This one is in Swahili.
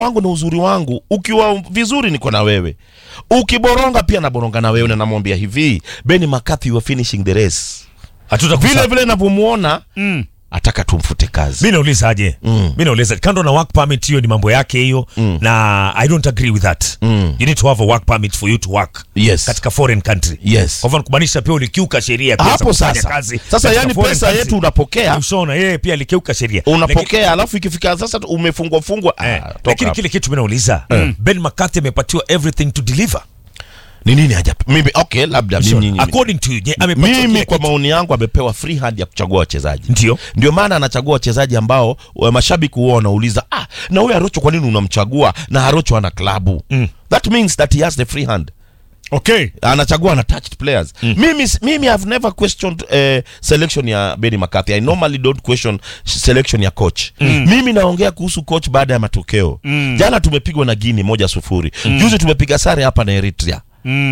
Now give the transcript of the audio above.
wangu na uzuri wangu ukiwa vizuri niko na wewe ukiboronga pia naboronga na wewe na namwambia hivi Benny McCarthy you are finishing the race Hatutakusa- vile vile navyomuona Mm. ataka tumfute kazi mi nauliza aje Mm. mi nauliza kando na work permit hiyo ni mambo yake hiyo Mm. na i don't agree with that Mm. you need to have a work permit for you to work yes katika foreign country yes kwa hivyo kumaanisha pia ulikiuka sheria pia za hapo kufanya sasa kazi sasa katika yani foreign pesa country. yetu unapokea ushaona yeye pia alikiuka sheria Lakini- unapokea alafu ikifika sasa tu umefungwa fungwa ah, Eh, toka lakini hapo. kile kitu mi nauliza Ben McCarthy amepatiwa everything to deliver ni nini haja mimi okay labda mimi, Ushaona? mimi, according to you je, amepatiwa mimi kile kwa kitu. maoni yangu amepewa free hand ya kuchagua wachezaji ndio ndio maana anachagua wachezaji ambao wa mashabiki huwa wanauliza ah, na huyu Arocho kwa nini unamchagua na Arocho ana klabu Mm. that means that he has the free hand okay anachagua unattached players mimi mimi I've never questioned uh, selection ya Benny McCarthy I normally don't question selection ya coach mimi naongea kuhusu coach baada ya matokeo jana tumepigwa na Guinea moja sufuri juzi tumepiga sare hapa na Eritrea